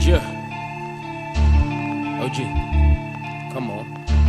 Yeah. OG. Come on.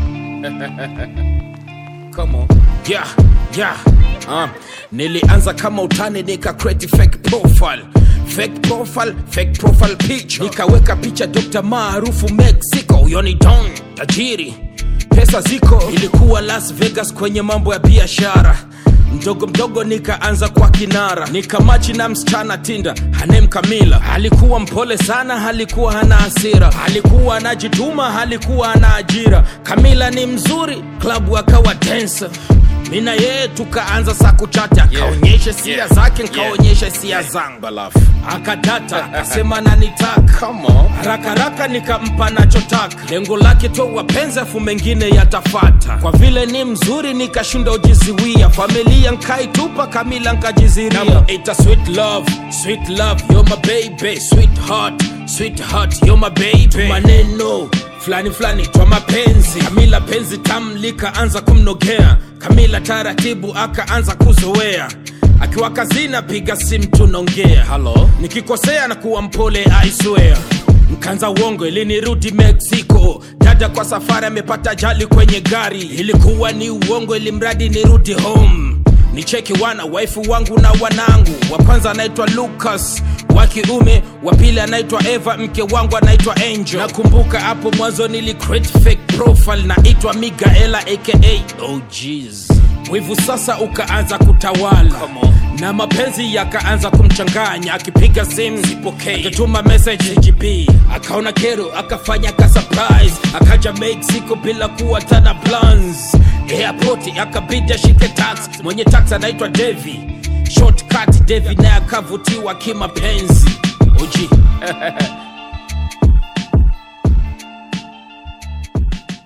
Come on. Yeah, yeah. Uh, nilianza kama utani nika create fake profile fake profile fake profile picture nikaweka picha Dr. maarufu Mexico huyo ni Don tajiri pesa ziko ilikuwa Las Vegas kwenye mambo ya biashara mdogo mdogo nikaanza kwa kinara nikamachi na msichana tinda hanem kamila alikuwa mpole sana alikuwa hana hasira alikuwa anajituma alikuwa ana ajira kamila ni mzuri klabu akawa dancer mina yeye tukaanza saa kuchata akaonyesha sia yeah, zake yeah, nkaonyesha sia zangu Balafu. akadata akasema nanitaka Come on. haraka haraka nikampa nachotaka lengo lake to wapenzi afu mengine yatafata kwa vile ni mzuri nikashinda ujiziwia familia nkaitupa kamila nkajiziria ita sweet love sweet love you're my baby sweetheart sweetheart you're my baby maneno fulani fulani twa mapenzi kamila penzi tam likaanza kumnogea kamila taratibu akaanza kuzoea akiwa kazini apiga simu tunaongea Hello? nikikosea na kuwa mpole I swear mkanza uongo ilinirudi mexico dada kwa safari amepata ajali kwenye gari ilikuwa ni uongo ili mradi nirudi home nicheki wana waifu wangu na wanangu wa kwanza anaitwa lucas wa kiume wa pili anaitwa eva mke wangu anaitwa angel nakumbuka hapo mwanzo nili create fake profile naitwa migaela aka oh jeez wivu sasa ukaanza kutawala Come on. na mapenzi yakaanza kumchanganya akipiga simu sipokei akatuma message gb akaona kero akafanya ka surprise akaja mexico bila kuwa tana plans airport akabidi ashike tax mwenye tax anaitwa devi shortcut devi naye akavutiwa kimapenzi uji